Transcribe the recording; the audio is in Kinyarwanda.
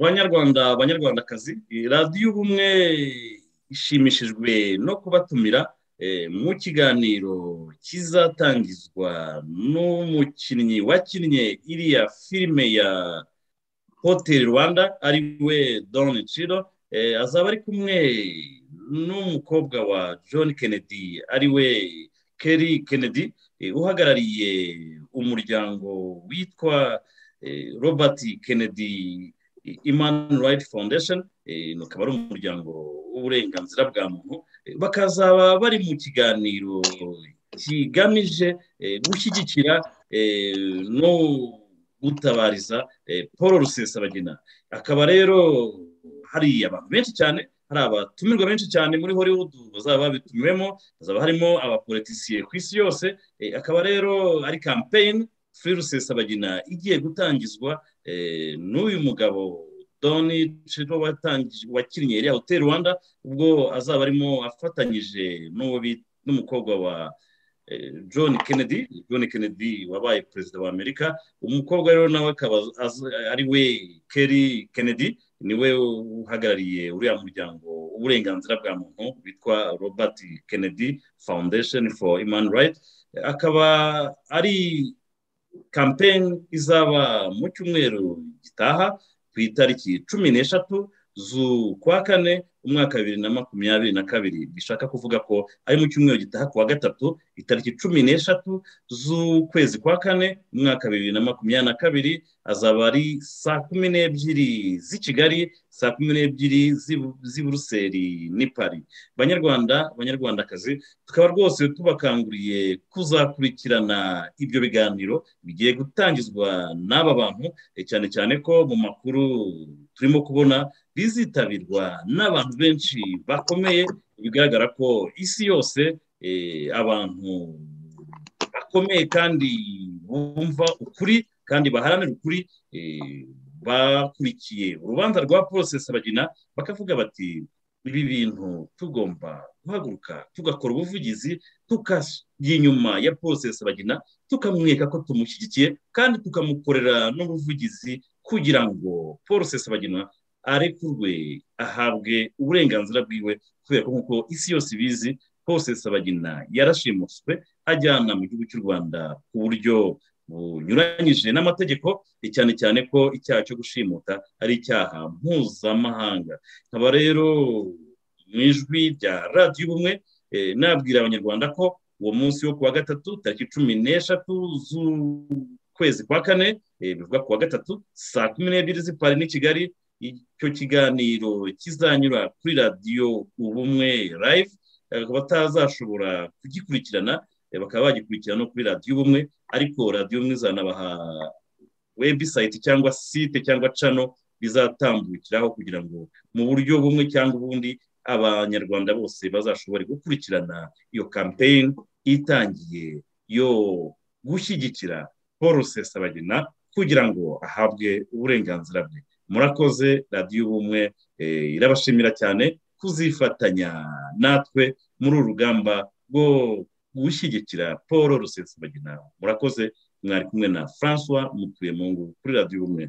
banyarwanda banyarwandakazi radiyo ubumwe ishimishijwe no kubatumira mu kiganiro kizatangizwa n'umukinnyi wakinnye iriya filime ya hoteli rwanda ari we doni ciro azaba ari kumwe n'umukobwa wa john kennedy ari we keri kennedy uhagarariye umuryango witwa robert kennedy imani rayiti fondesheni ukaba ari umuryango w'uburenganzira bwa muntu bakazaba bari mu kiganiro kigamije gushyigikira no gutabariza paul rusesabagina akaba rero hari abantu benshi cyane hari abatumirwa benshi cyane muri hollywood bazaba babitumiwemo hazaba harimo abapolitisiye ku isi yose akaba rero ari kampeyini furi rusesabagina igiye gutangizwa n'uyu mugabo doni ciro wakinnye iriya hoteli rwanda ubwo azaba arimo afatanyije n'umukobwa wa john kennedy john kennedy wabaye perezida wa amerika umukobwa rero nawe akaba ari we keri kennedy niwe uhagarariye uriya muryango w'uburenganzira bwa muntu witwa robert kennedy foundation for human rights akaba ari kampeyini izaba mu cyumweru gitaha ku itariki cumi n'eshatu z'ukwa kane umwaka bibiri na makumyabiri na kabiri bishaka kuvuga ko ari mu cyumweru gitaha ku wa gatatu itariki cumi n'eshatu z'ukwezi kwa kane umwaka bibiri na makumyabiri na kabiri azaba ari saa kumi n'ebyiri z'i kigali saa kumi n'ebyiri z'i buruseli n'i pari banyarwanda banyarwandakazi tukaba rwose tubakanguriye kuzakurikirana ibyo biganiro bigiye gutangizwa n'aba bantu cyane cyane ko mu makuru turimo kubona bizitabirwa n'abantu benshi bakomeye bigaragara ko isi yose abantu bakomeye kandi bumva ukuri kandi baharanira ukuri bakurikiye urubanza rwa porosesi bagina bakavuga bati ibi bintu tugomba guhaguruka tugakora ubuvugizi tukajya inyuma ya porosesi bagina tukamwereka ko tumushyigikiye kandi tukamukorera n'ubuvugizi kugira ngo porosesi bagina arekurwe ahabwe uburenganzira bwiwe kubera ko nk'uko isi yose ibizi hose sabagina yarashimuswe ajyana mu gihugu cy'u rwanda ku buryo bunyuranyije n'amategeko cyane cyane ko icyaha cyo gushimuta ari icyaha mpuzamahanga nkaba rero mu ijwi rya radiyo ubumwe nabwira abanyarwanda ko uwo munsi wo kuwa gatatu tariki cumi n'eshatu z'ukwezi kwa kane bivuga kuwa gatatu saa kumi n'ebyiri z'ipari n'i kigali icyo kiganiro kizanyura kuri radiyo ubumwe live batazashobora kugikurikirana bakaba bagikurikirana no kuri radiyo ubumwe ariko radiyo ubumwe izanabaha webusayiti cyangwa site cyangwa cano bizatambukiraho kugira ngo mu buryo bumwe cyangwa ubundi abanyarwanda bose bazashobore gukurikirana iyo kampeyini itangiye yo gushyigikira paul rusesabagina kugira ngo ahabwe uburenganzira bwe murakoze radiyo ubumwe irabashimira cyane kuzifatanya natwe muri uru rugamba rwo gushyigikira paul rusesabagina murakoze mwari kumwe na francois mutuyemo kuri radiyo ubumwe